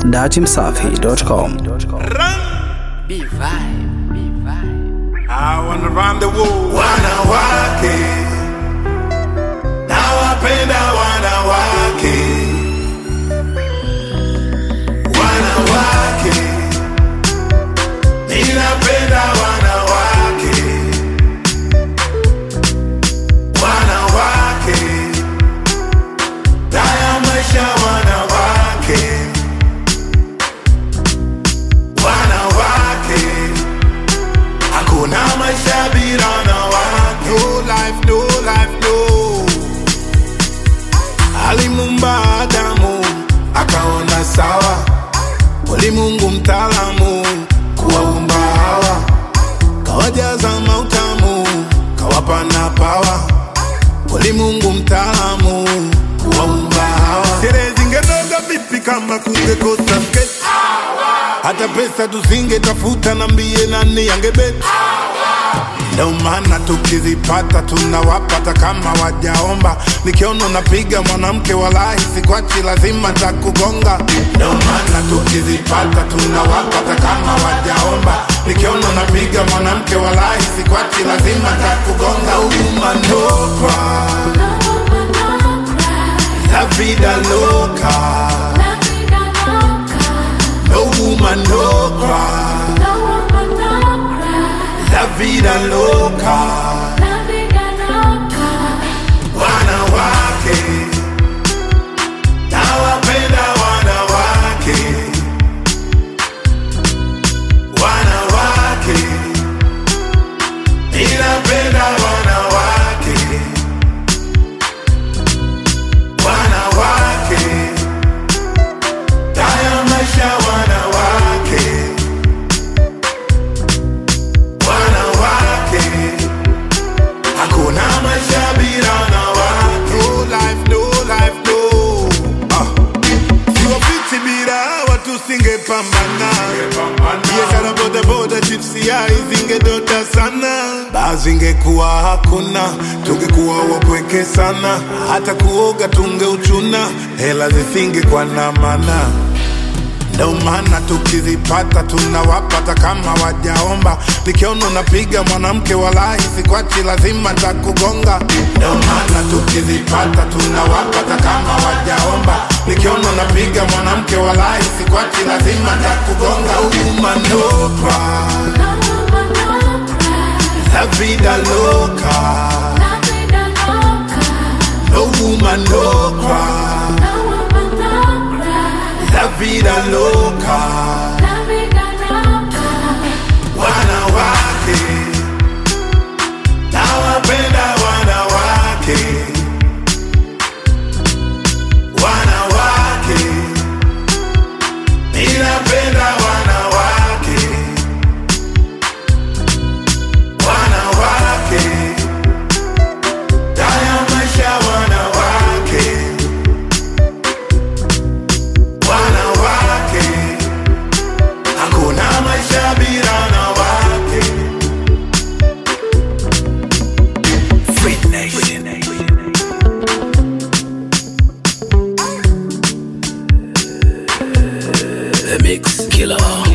datimsafi.com. I wanna run the world. Wanawake nawapenda wanawake, wanawake ninapenda wanawake, wanawake daya maisha wanawake, wanawake Hakuna maisha bila wanawake. No life, no life, no. Alimuumba Adamu akaona sawa, ulimwengu mtaalamu kuwaumba hawa, kawajaza mautamu, kawapa na pawa, ulimwengu mtaalamu kuwaumba hawa. Sherehe zingenoga vipi kama kungekosa sketi? hata pesa tusingetafuta, nambie nani angebeti? Ndio maana tukizipata tunawapata kama wajaomba. Nikiona unapiga mwanamke walahi, sikwachi, lazima takugonga. Ndio maana tukizipata tunawapata kama wajaomba. Nikiona unapiga mwanamke walahi, sikwachi, lazima takugonga. Umanokwa la vida loca, no woman no cry. La vida loca, wanawake nawapenda wanawake, wanawake ninapenda wanawake, wanawake daya maisha wanawake, wanawake Hakuna maisha bila wanawake. No life, no life, no. Ah. Siwafichi bila hawa tusingepambana. Biashara bodaboda, chipsi yai zingedota sana. Baa zingekuwa hakuna, tungekuwa wapweke sana. Hata kuoga tungeuchuna, hela zisingekuwa na maana. Ndio maana tukizipata tunawapata kama wajaomba. Nikiona unapiga mwanamke walahi, sikwachi, lazima takugonga. Ndio maana tukizipata tunawapata kama wajaomba. Nikiona unapiga mwanamke walahi, sikwachi, lazima takugonga. Umanopa la vida loca, no woman no cry. La vida loca, wanawake nawapenda wanawake, wanawake ninapenda wanawake, wanawake daya maisha wanawake, wanawake hakuna maisha bila wanawake. The Mix Killer.